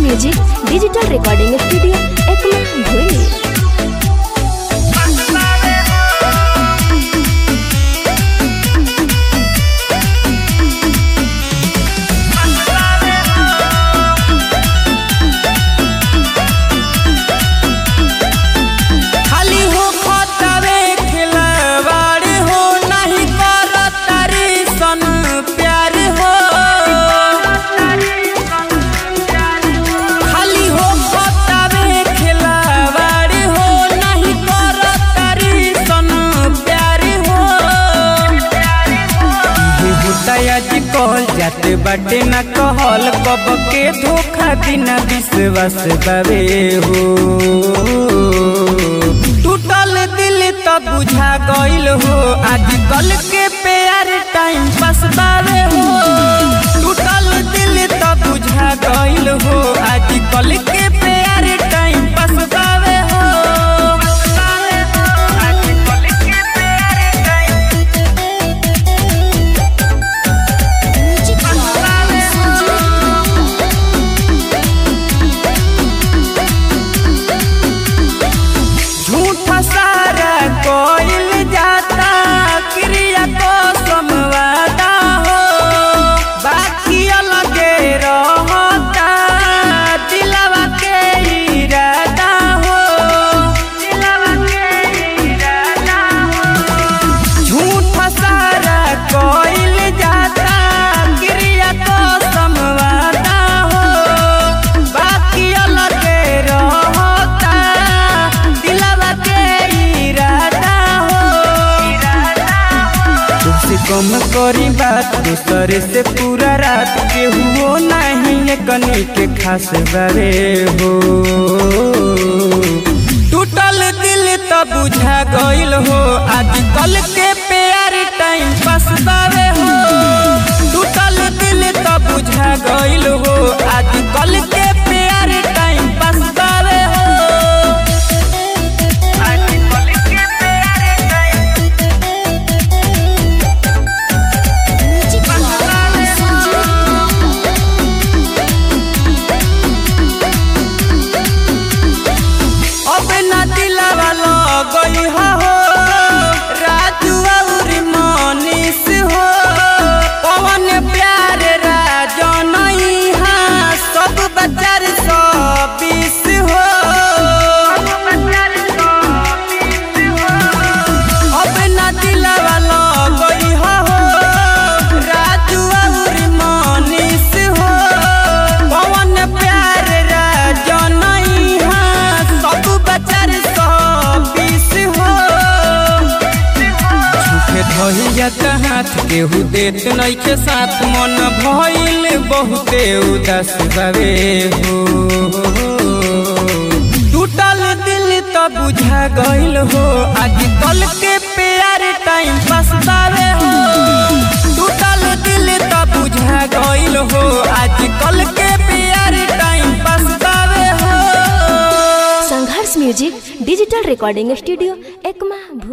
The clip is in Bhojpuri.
music digital recording studio Ekma भोली खाली हो खतवे खिलवाड़ हो नहीं करत तारी सन प्यार हो खाली हो खतवे खिलवाड़ हो नहीं करत तारी सन प्यार हो इहे होता आज कहल जाते बाटे ना कहल कब के धोखा बिना विश्वास बावे हो टूटल दिल त बुझा गइल हो आजकल के प्यार टाइम पास बावे हो टूटल दिल त बुझा गइल हो आजकल के प्यार टाइम पास बावे हो आजकल के प्यार टाइम झूठा सारा कोइल जाता क्रिया को समवादा हो बाकी अलगे रहता दिलवा के इरादा हो दिलवा के इरादा हो झूठा सारा कोइल जाता क्रिया को समवादा हो बाकी अलगे रहता दिलवा के इरादा हो तुमसे कम करी बात दूसरे से पूरा रात के हुओ नहीं कनी के खास बारे हो टूटल दिल त बुझा गइल हो आजकल के प्यार टाइम पास बावे हो टूटल दिल त बुझा गइल हो आजकल के प्यार टाइम पास बावे हो आजकल के प्यार टाइम अब ना दिलावा लगई हो राजू और मनीष हो पवन प्यार राजनई हा सब बचार सौ बीस हो अब ना दिलावा लगई हो राजू और मनीष हो पवन प्यार राजनई हा सब बचार सौ बीस हो झूठे धइया हाथ केहू देत नइखे साथ मन भइल बहुते उदास बावे हो टूटल दिल त बुझा गइल हो आजकल के प्यार टाइम पास बावे हो टूटल दिल त बुझा गइल हो आजकल के प्यार टाइम पास बावे हो Sangharsh music digital recording studio Ekma भोली